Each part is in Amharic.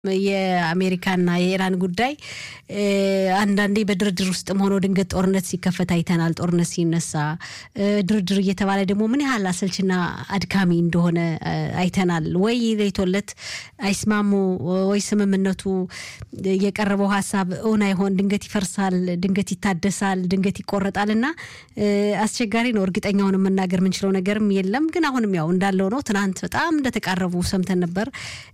የአሜሪካና የኢራን ጉዳይ አንዳንዴ በድርድር ውስጥም ሆኖ ድንገት ጦርነት ሲከፈት አይተናል። ጦርነት ሲነሳ ድርድር እየተባለ ደግሞ ምን ያህል አሰልችና አድካሚ እንደሆነ አይተናል። ወይ ለይቶለት አይስማሙ፣ ወይ ስምምነቱ የቀረበው ሀሳብ እውን አይሆን፣ ድንገት ይፈርሳል፣ ድንገት ይታደሳል፣ ድንገት ይቆረጣል እና አስቸጋሪ ነው። እርግጠኛውን መናገር የምንችለው ነገርም የለም። ግን አሁንም ያው እንዳለው ነው። ትናንት በጣም እንደተቃረቡ ሰምተን ነበር።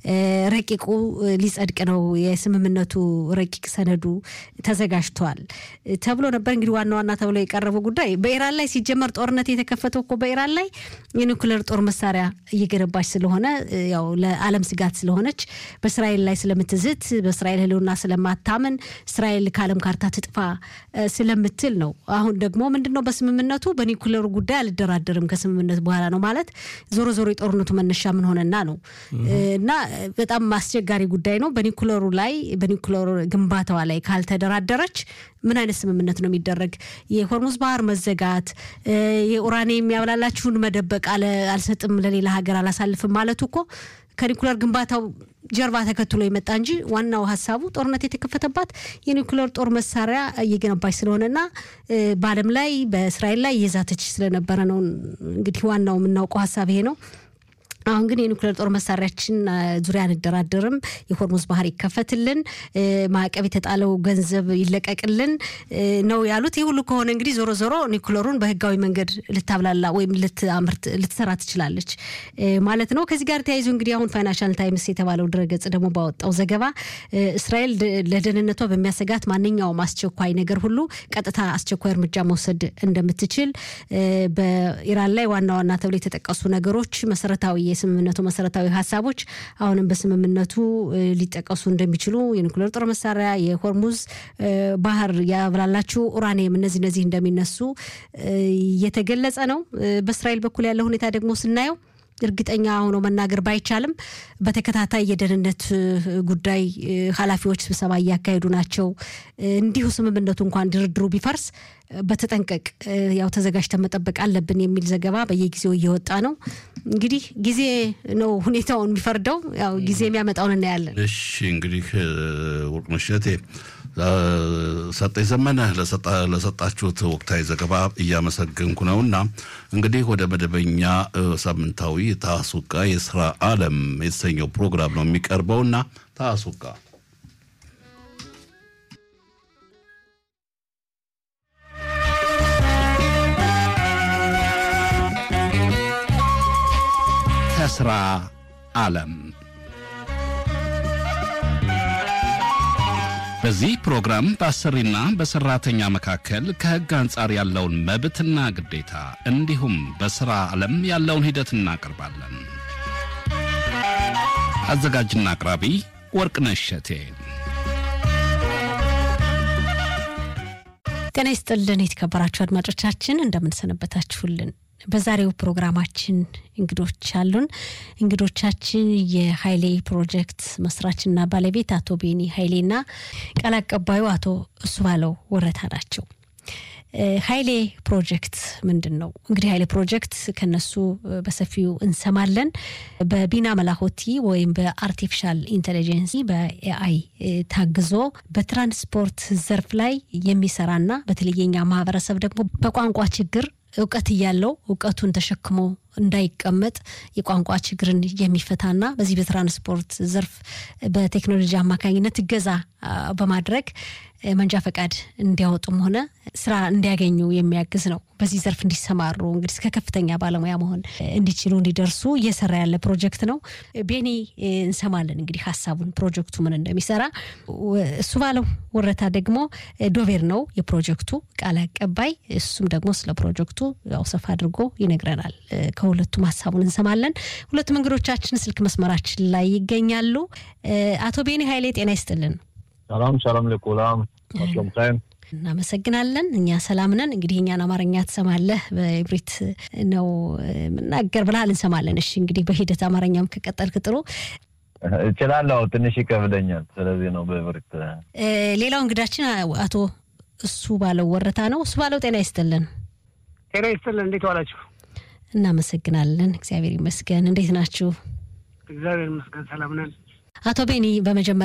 ረቂቁ ሊጸድቅ ነው የስምምነቱ ረቂቅ ሰነዱ ተዘጋጅቷል ተብሎ ነበር። እንግዲህ ዋና ዋና ተብሎ የቀረበው ጉዳይ በኢራን ላይ ሲጀመር ጦርነት የተከፈተው እኮ በኢራን ላይ የኒውክሌር ጦር መሳሪያ እየገነባች ስለሆነ ያው ለዓለም ስጋት ስለሆነች በእስራኤል ላይ ስለምትዝት በእስራኤል ሕልውና ስለማታምን እስራኤል ከዓለም ካርታ ትጥፋ ስለምትል ነው። አሁን ደግሞ ምንድን ነው በስምምነቱ በኒውክሌሩ ጉዳይ አልደራደርም ከስምምነት በኋላ ነው ማለት ዞሮ ዞሮ የጦርነቱ መነሻ ምን ሆነና ነው እና በጣም አስቸጋሪ ጉዳይ ነው። በኒኩለሩ ላይ በኒኩለሩ ግንባታዋ ላይ ካልተደራደረች ምን አይነት ስምምነት ነው የሚደረግ? የሆርሙዝ ባህር መዘጋት፣ የኡራኒየም የሚያብላላችሁን መደበቅ፣ አልሰጥም ለሌላ ሀገር አላሳልፍም ማለቱ እኮ ከኒኩለር ግንባታው ጀርባ ተከትሎ የመጣ እንጂ ዋናው ሀሳቡ ጦርነት የተከፈተባት የኒኩሌር ጦር መሳሪያ እየገነባች ስለሆነና በዓለም ላይ በእስራኤል ላይ እየዛተች ስለነበረ ነው። እንግዲህ ዋናው የምናውቀው ሀሳብ ይሄ ነው። አሁን ግን የኒውክሌር ጦር መሳሪያችን ዙሪያ አንደራደርም፣ የሆርሙዝ ባህር ይከፈትልን፣ ማዕቀብ የተጣለው ገንዘብ ይለቀቅልን ነው ያሉት። ይህ ሁሉ ከሆነ እንግዲህ ዞሮ ዞሮ ኒውክሌሩን በህጋዊ መንገድ ልታብላላ ወይም ልትአምርት ልትሰራ ትችላለች ማለት ነው። ከዚህ ጋር ተያይዞ እንግዲህ አሁን ፋይናንሻል ታይምስ የተባለው ድረገጽ ደግሞ ባወጣው ዘገባ እስራኤል ለደህንነቷ በሚያሰጋት ማንኛውም አስቸኳይ ነገር ሁሉ ቀጥታ አስቸኳይ እርምጃ መውሰድ እንደምትችል በኢራን ላይ ዋና ዋና ተብሎ የተጠቀሱ ነገሮች መሰረታዊ የስምምነቱ መሰረታዊ ሀሳቦች አሁንም በስምምነቱ ሊጠቀሱ እንደሚችሉ የኒኩሌር ጦር መሳሪያ፣ የሆርሙዝ ባህር ያብላላችሁ ኡራኒየም፣ እነዚህ እነዚህ እንደሚነሱ እየተገለጸ ነው። በእስራኤል በኩል ያለው ሁኔታ ደግሞ ስናየው እርግጠኛ ሆኖ መናገር ባይቻልም በተከታታይ የደህንነት ጉዳይ ኃላፊዎች ስብሰባ እያካሄዱ ናቸው። እንዲሁ ስምምነቱ እንኳን ድርድሩ ቢፈርስ በተጠንቀቅ ያው ተዘጋጅተን መጠበቅ አለብን የሚል ዘገባ በየጊዜው እየወጣ ነው። እንግዲህ ጊዜ ነው ሁኔታውን የሚፈርደው። ያው ጊዜ የሚያመጣውን እናያለን። እሺ እንግዲህ ወርቅነሽ እቴ ሰጠኝ ዘመነ ለሰጣችሁት ወቅታዊ ዘገባ እያመሰገንኩ ነው እና እንግዲህ ወደ መደበኛ ሳምንታዊ ታሱቃ የስራ ዓለም የተሰኘው ፕሮግራም ነው የሚቀርበው እና ታሱቃ ከስራ ዓለም በዚህ ፕሮግራም በአሰሪና በሰራተኛ መካከል ከሕግ አንጻር ያለውን መብትና ግዴታ እንዲሁም በሥራ ዓለም ያለውን ሂደት እናቀርባለን። አዘጋጅና አቅራቢ ወርቅነሽ እሸቴ። ጤና ይስጥልን የተከበራችሁ አድማጮቻችን እንደምንሰነበታችሁልን። በዛሬው ፕሮግራማችን እንግዶች አሉን። እንግዶቻችን የሀይሌ ፕሮጀክት መስራችና ባለቤት አቶ ቤኒ ሀይሌና ቃል አቀባዩ አቶ እሱ ባለው ወረታ ናቸው። ሀይሌ ፕሮጀክት ምንድን ነው? እንግዲህ ሀይሌ ፕሮጀክት ከነሱ በሰፊው እንሰማለን። በቢና መላሆቲ ወይም በአርቲፊሻል ኢንቴሊጀንሲ በኤአይ ታግዞ በትራንስፖርት ዘርፍ ላይ የሚሰራና በተለይ የኛ ማህበረሰብ ደግሞ በቋንቋ ችግር እውቀት እያለው እውቀቱን ተሸክሞ እንዳይቀመጥ የቋንቋ ችግርን የሚፈታና በዚህ በትራንስፖርት ዘርፍ በቴክኖሎጂ አማካኝነት እገዛ በማድረግ መንጃ ፈቃድ እንዲያወጡም ሆነ ስራ እንዲያገኙ የሚያግዝ ነው። በዚህ ዘርፍ እንዲሰማሩ እንግዲህ እስከ ከፍተኛ ባለሙያ መሆን እንዲችሉ እንዲደርሱ እየሰራ ያለ ፕሮጀክት ነው። ቤኒ እንሰማለን እንግዲህ ሀሳቡን ፕሮጀክቱ ምን እንደሚሰራ። እሱ ባለው ወረታ ደግሞ ዶቬር ነው የፕሮጀክቱ ቃል አቀባይ። እሱም ደግሞ ስለ ፕሮጀክቱ ያው ሰፋ አድርጎ ይነግረናል። ከሁለቱም ሀሳቡን እንሰማለን። ሁለቱም እንግዶቻችን ስልክ መስመራችን ላይ ይገኛሉ። አቶ ቤኒ ሀይሌ ጤና ይስጥልን። ሰላም ሰላም ለኩላም አስለምታይም እናመሰግናለን። እኛ ሰላም ነን። እንግዲህ እኛን አማርኛ ትሰማለህ፣ በኢብሪት ነው የምናገር ብለሃል፣ እንሰማለን። እሺ እንግዲህ በሂደት አማርኛም ከቀጠልክ ጥሩ እችላለሁ። ትንሽ ይከብደኛል። ስለዚህ ነው በኢብሪት። ሌላው እንግዳችን አቶ እሱ ባለው ወረታ ነው። እሱ ባለው ጤና ይስጥልን። ጤና ይስጥልን። እንዴት ዋላችሁ? እናመሰግናለን። እግዚአብሔር ይመስገን። እንዴት ናችሁ? እግዚአብሔር ይመስገን ሰላም ነን። አቶ ቤኒ በመጀመሪያ